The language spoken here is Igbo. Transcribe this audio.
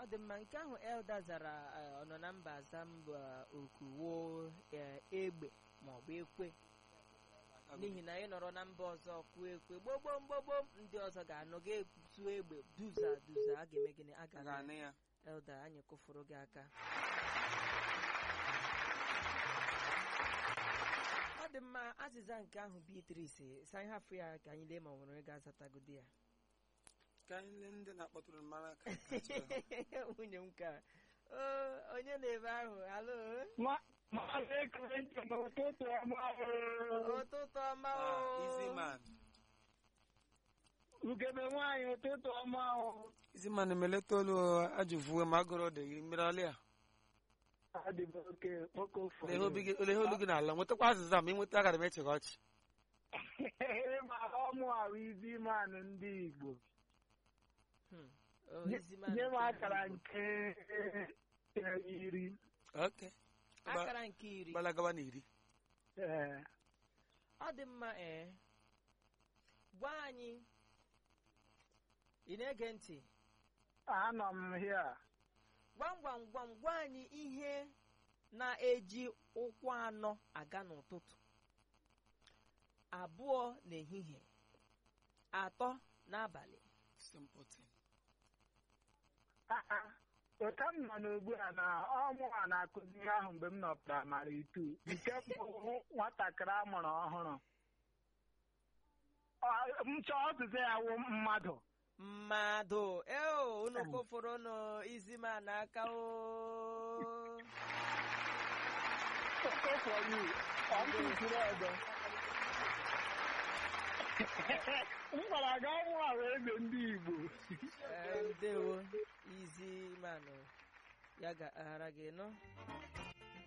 dị mma nke ahụ elda zara eh, ọ nọ na mba zamba okuwo eh, egbe maọbụ ekwe n'ihi na ị nọrọ na mba ọzọ kwuo ekwe gbogbom gbogbom ndị ọzọ ga-anọ ga-etu egbe duza duza a ga-eme gịnị a a ga ga-anụ ya elda anyị kụfụrụ gị aka ọ dị mma azịza nke ahụ Beatrice sa anyị hafụ ya ka anyị lee ma ọ nwere onye ga-azatagodi ya ka anyị lee ndị na-akpọtụrụ mara ka ka chọrọ. nwunye m ka o onye na-ebe ahụ alo Maazị Ekrentị n'ụtụtụ ọma ụtụtụ ọma Ah, o easy man ugebe nwaanyị ụtụtụ ọma easy man meleta olu ajụvuwe ma agụrụ dị gị mmiri ọlị a adịbụ oke oke Olee ihe obi gị- olee ihe olu gị n'ala nwetakwa azịza ma ị nweta agara m eche gị ọchị ma ọmụ ahụ izi manụ ndị Igbo Hmm. Oh, Nye ezi man nye m nke akara Igbo. nke eh, iri oke akara nke iri gbalagawa na iri ee ọ dị mma ee gwa anyị ị na-ege ntị anọ m hia gwam gwam gwam gwa anyị ihe na-eji ụkwụ anọ aga n'ụtụtụ abụọ n'ehihie atọ n'abalị simple thing ụta m nọ n'ugbu a na ọmụ a na-akụzi ihe ahụ mgbe m nọ praịmarị tu nke bụ nwatakịrị a mụrụ ọhụrụ Ọ- m chọọ ọzụzụ ya wụ mmadụ mmadụ eo unu kụfụrụ unu isi ma n'aka o Okay for you. Ọ m tụziri ọzọ. m gwara gị ọnwụ a wee eze ndị Igbo Ee, ndewo izi manụ ya ga-aghara gị nọ